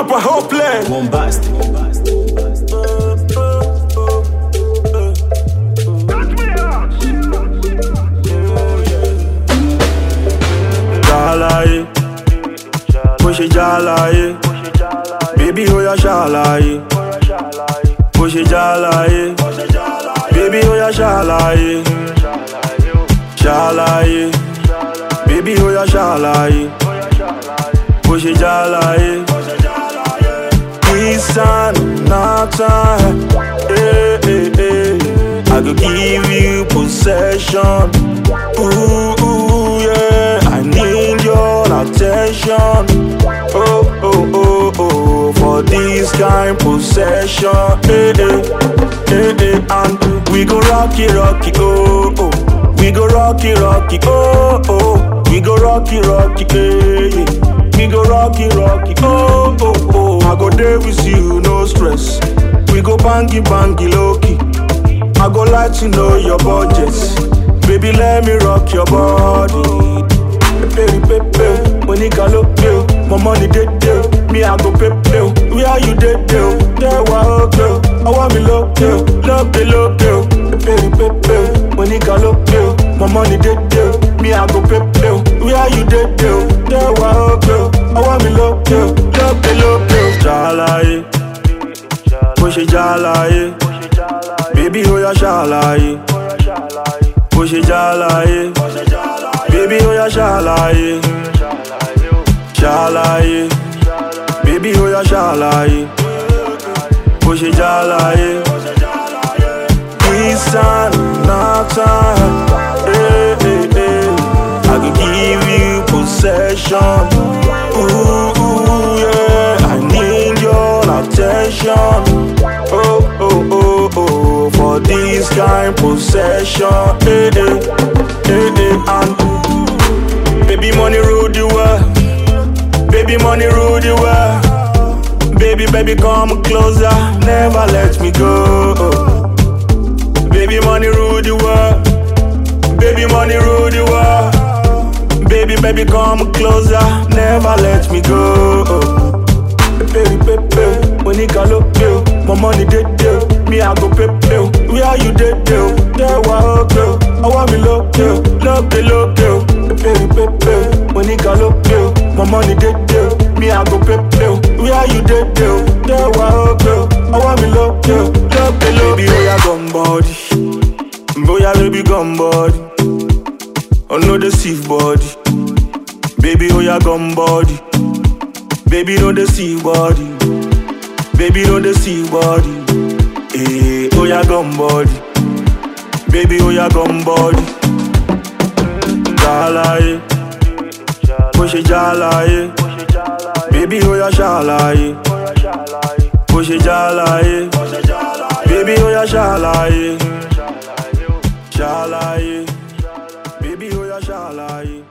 Papa Hopeless. Bombastic. Ṣàlàyé, bó ṣe ṣàlàyé, bébí ó yá ṣàlàyé, bó ṣe ṣàlàyé, bébí ó yá ṣàlàyé, ṣàlàyé, bébí ó yá ṣàlàyé, bó ṣe ṣàlàyé. Isan Nathan, eh, eh, eh. I go give you possession. Ooh, ooh, yeah. I need your attention. Oh, oh, oh, oh. For this kind possession. Eh, eh, eh, eh. And we go rocky, rocky, oh, oh. We go rocky, rocky, oh, oh. We go rocky, rocky, eh, yeah. We go rocky, rocky, oh, oh, oh. I go there with you, no stress. We go bangy, bangy, low key. I go like to know your budgets. Baby, let me rock your body. Pepe, pepe, when you can look you, my money dead deal. Me, I go pepe, where you dead deal? There, why, okay. I want me look you, look you, look you. Pepe, pepe, when you can look you, my money dead deal. Me, I go pepe, where you dead deal? There, why, okay. I want me look you, look you, look you. Jalaye, bó ṣe jalaye. Baby, ó yá ṣàlàyé. Bó ṣe jàlàyé. Baby, ó yá ṣàlàyé. Ṣàlàyé. Baby, ó yá ṣàlàyé. Bó ṣe jàlàyé. Isan Nathan. Eh, eh, eh. I go give you possession. Ooh, ooh, yeah. I need your attention. Oh, oh, oh, oh. For this kind possession. Eh, eh, eh, eh. And baby, money rule the world. Baby, money rule the world. Baby, baby, come closer. Never let me go. Baby, money rule the world. Baby, money rule the world. Baby, baby, come closer. Never let me go. Baby, baby, when you can look you, my money dead deal. Me, I go pay you. Where you dead deal? There, why, okay. I want me look you, look you, look you. Baby, baby, when you can look you, my money dead deal. Me, I go pay you. Where you dead deal? There, why, okay. I want me look you, look you, look you. Baby, oh, yeah, gun body. Boya baby gun body Oh no deceive body Baby oh ya gun body Baby no deceive body Baby no deceive body Eh oh ya gun body Baby oh ya gun body Jalaye Bó ṣe jalaye Baby oh ya ṣàlàyé Bó ṣe jalaye Baby oh ya ṣàlàyé ṣàlàyé bébí ó yá ṣàlàyé